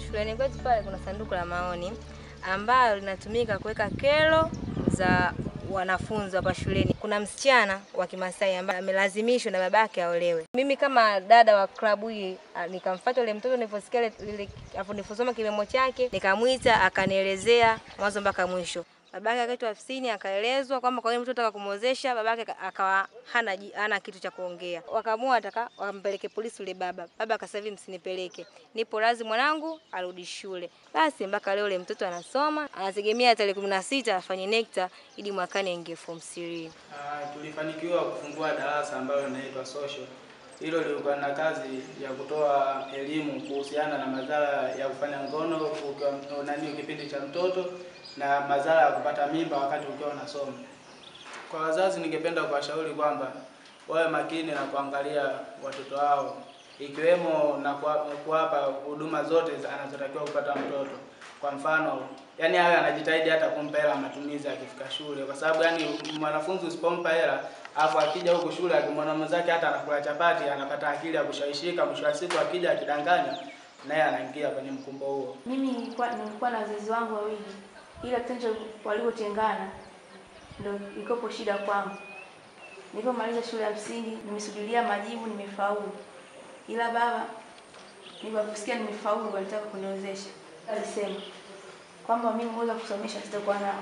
Shuleni kwetu pale kuna sanduku la maoni ambalo linatumika kuweka kero za wanafunzi hapa shuleni. Kuna msichana wa Kimasai ambaye amelazimishwa na babake aolewe. Mimi kama dada wa klabu hii ah, nikamfuata yule mtoto niliposikia ile- lile hapo niliposoma kilemo chake, nikamwita akanielezea mwanzo mpaka mwisho. Babake akaitwa ofisini akaelezwa kwamba kwa nini mtoto ataka kumwozesha, babake aka- akawa hana ji- hana kitu cha kuongea. Wakaamua ataka wampeleke polisi yule baba. Baba akasema hivi, msinipeleke, nipo razi mwanangu arudi shule. Basi mpaka leo yule mtoto anasoma, anategemea tarehe kumi na sita afanye NECTA ili mwakani aingie form 3. Ah, tulifanikiwa kufungua darasa ambalo linaitwa social. Hilo lilikuwa na kazi ya kutoa elimu kuhusiana na madhara ya kufanya ngono ukiwa nani kipindi cha mtoto na madhara ya kupata mimba wakati ukiwa unasoma. Kwa wazazi, ningependa kuwashauri kwamba wawe makini na kuangalia watoto wao ikiwemo na kuwa- kuwapa huduma zote za- anazotakiwa kupata mtoto. Kwa mfano, yani awe anajitahidi hata kumpa hela matumizi akifika shule, kwa sababu yani mwanafunzi usipompa hela afu akija huku shule akimwona mwenzake hata anakula chapati, anapata akili ya kushawishika. Mwisho wa siku akija akidanganya, naye anaingia kwenye mkumbo huo. Mimi nilikuwa nilikuwa na wazazi wangu wawili, ila kitendo walivyotengana ndio ilikopo shida kwangu. Nilipomaliza shule ya msingi nimesubiria majibu, nimefaulu, ila baba niliposikia nimefaulu walitaka kuniozesha. Alisema kwamba mimi uweza kusomesha sitakuwa nao,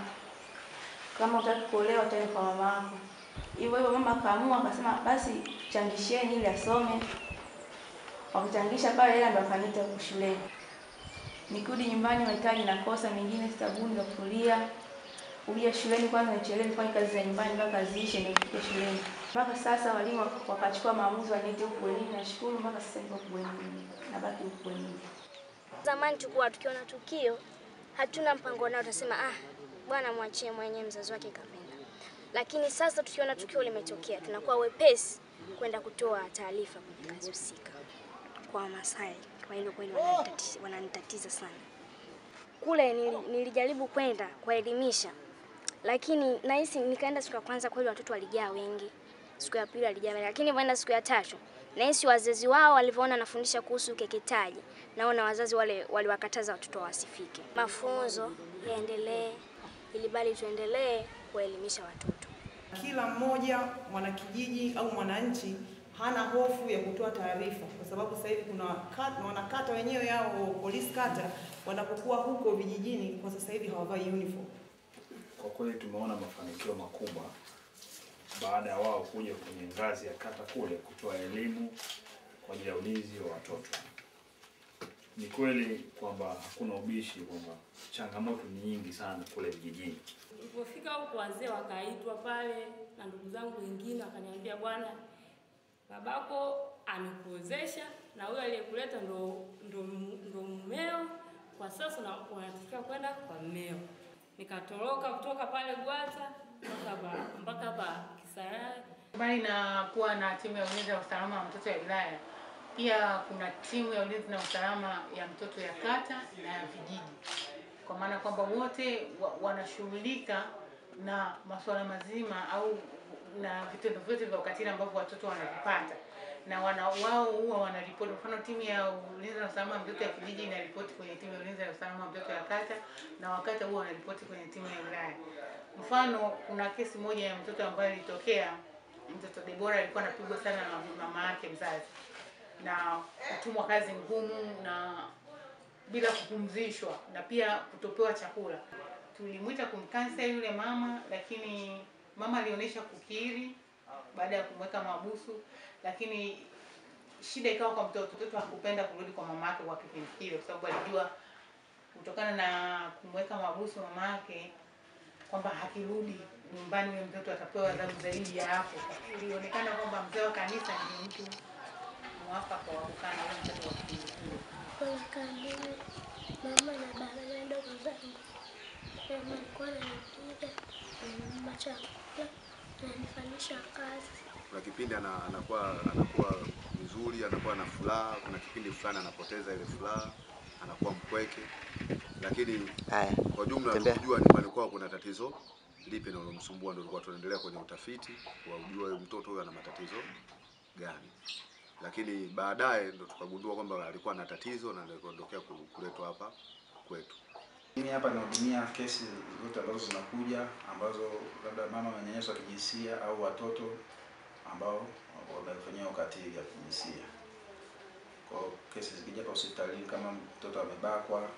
kama utaki kuolewa utaenda kwa mama yako. Hivyo hivyo mama akaamua akasema, basi changisheni ili asome. Wakichangisha pale, ila ndo akaniita huku shuleni. Nikirudi nyumbani mahitaji nakosa mengine, sabuni za kufulia. Kuja shuleni kwanza nichelewe nifanye kazi za nyumbani mpaka ziishe ndio nifike shuleni. Mpaka sasa walimu wakachukua maamuzi waniite huku bwenini. Nashukuru mpaka sasa niko huku bwenini, nabaki huku bwenini. Zamani tulikuwa tukiona tukio hatuna mpango nao, tutasema ah, bwana mwachie mwenyewe, mzazi wake kapenda. Lakini sasa tukiona tukio limetokea, tunakuwa wepesi kwenda kutoa taarifa kwenye kazi husika. Kwa Wamasai kwa hilo kweli wananitatiza, wananitatiza sana. Kule nili, nilijaribu kwenda kuwaelimisha, lakini nahisi nikaenda siku ya kwanza, kweli watoto walijaa wengi, siku ya pili walijaa wengi, lakini nilipoenda siku ya tatu nahisi wazazi wao walivyoona nafundisha kuhusu ukeketaji, naona wazazi wale waliwakataza watoto wasifike. Mafunzo yaendelee ili bali tuendelee kuwaelimisha watoto. Kila mmoja mwanakijiji au mwananchi hana hofu ya kutoa taarifa, kwa sababu sasa hivi kuna kat- wanakata wenyewe au polisi kata wanapokuwa huko vijijini, kwa sasa hivi hawavai uniform. Kwa kweli tumeona mafanikio makubwa baada ya wao kuja kwenye ngazi ya kata kule kutoa elimu kwa ajili ya ulinzi wa watoto. Ni kweli kwamba hakuna ubishi kwamba changamoto ni nyingi sana kule vijijini. Nilipofika huko wazee wakaitwa pale na ndugu zangu wengine wakaniambia, bwana, babako amekuozesha na huyo aliyekuleta ndo, ndo, ndo mmeo, kwa sasa una- unatakiwa kwenda kwa mmeo. Nikatoroka kutoka pale Gwata mpaka hapa mpaka hapa Kisarawe. Mbali na kuwa na timu ya ulinzi na usalama wa mtoto ya wilaya, pia kuna timu ya ulinzi na usalama ya mtoto ya kata na ya vijiji, kwa maana kwamba wote wa, wanashughulika na masuala mazima au na vitendo vyote vya ukatili ambavyo watoto wanavipata na wana wao huwa wanaripoti. Mfano, timu ya ulinzi na usalama wa mtoto ya kijiji inaripoti kwenye timu ya ulinzi na usalama wa mtoto ya kata, na wakata huwa wanaripoti kwenye timu ya wilaya. Mfano, kuna kesi moja ya mtoto ambayo ilitokea, mtoto Debora alikuwa anapigwa sana na mama yake mzazi na kutumwa kazi ngumu na bila kupumzishwa na pia kutopewa chakula. Tulimwita kumkansel yule mama, lakini mama alionyesha kukiri baada ya kumweka mahabusu, lakini shida ikawa kwa mtoto. Mtoto hakupenda kurudi kwa mama yake kwa kipindi kile, kwa sababu alijua kutokana na kumweka mahabusu mama yake kwamba hakirudi nyumbani huyo mtoto atapewa adhabu zaidi ya hapo. Ilionekana kwamba mzee wa kanisa ndio mtu mwafaka wa kukaa na huyo mtoto wa kipindi kile. Wakaambiwa mama na baba na ndogo zangu, mama alikuwa ananipiga, ananipa chakula, ananifanyisha kazi. kuna kipindi ana, anakuwa anakuwa vizuri, anakuwa na furaha. Kuna kipindi fulani anapoteza ile furaha, anakuwa mpweke. Lakini kwa jumla tembea. tukijua nyumbani kwao kuna tatizo lipi linalomsumbua, ndio tulikuwa tunaendelea kwenye utafiti wa ujue huyu mtoto huyu ana matatizo gani. lakini baadaye ndo tukagundua kwamba alikuwa na tatizo na ndio kuondokea ku- kuletwa hapa kwetu. Mimi hapa nahudumia kesi zote ambazo zinakuja ambazo labda mama wamenyanyaswa kijinsia au watoto ambao wamefanyiwa ukatili wa kijinsia. Kwa hiyo kesi zikija hapa hospitalini kama mtoto amebakwa,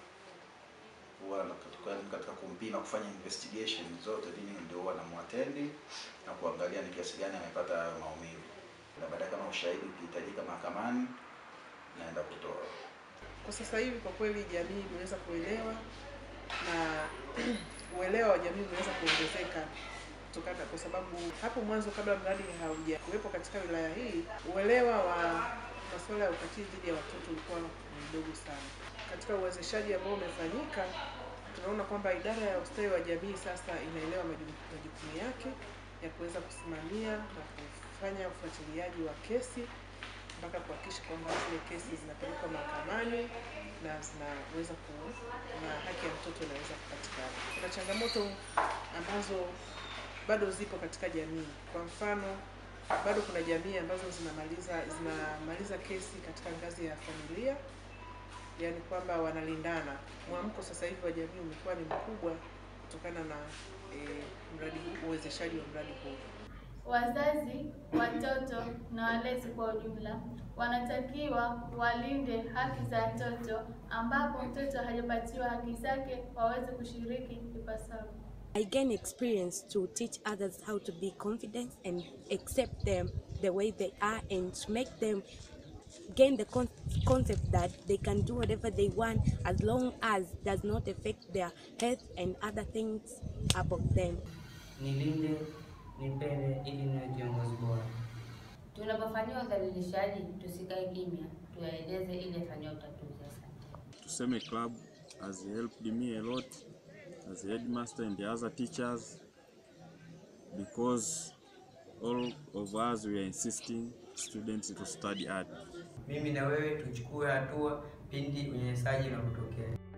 huwa na- katika, katika kumpima kufanya investigation zote, mimi ndio huwa namwatendi na kuangalia ni kiasi gani amepata hayo maumivu, na baadaye kama ushahidi ukihitajika mahakamani, naenda kutoa. Kwa sasa hivi kwa kweli jamii imeweza kuelewa na uelewa wa jamii umeweza kuongezeka kutokana, kwa sababu hapo mwanzo kabla mradi hauja kuwepo katika wilaya hii, uelewa wa masuala ya ukatili dhidi ya watoto ulikuwa ni mdogo sana. Katika uwezeshaji ambao umefanyika, tunaona kwamba idara ya ustawi wa jamii sasa inaelewa majukumu majukumu yake ya kuweza kusimamia na kufanya ufuatiliaji wa kesi mpaka kuhakikisha kwamba zile kesi zinapelekwa mahakamani na zinaweza ku na haki ya mtoto inaweza kupatikana. Kuna changamoto ambazo bado zipo katika jamii. Kwa mfano, bado kuna jamii ambazo zinamaliza zinamaliza kesi katika ngazi ya familia, yaani kwamba wanalindana. Mwamko sasa hivi wa jamii umekuwa ni mkubwa kutokana na eh, mradi huu, uwezeshaji wa mradi huu. Wazazi, watoto na walezi kwa ujumla wanatakiwa walinde haki za watoto, ambapo mtoto hajapatiwa haki zake waweze kushiriki ipasavyo. I gain experience to teach others how to be confident and accept them the way they are and to make them gain the con- concept that they can do whatever they want as long as does not affect their health and other things about them. nilinde, nipende ili niwe kiongozi bora. Tunapofanyiwa udhalilishaji tusikae kimya, tuyaeleze ili afanyiwe utatuzi. Asante. Tuseme club has helped me a lot as a headmaster and the other teachers because all of us we are insisting students to study hard. Mimi na wewe tuchukue hatua pindi unyanyasaji unapotokea.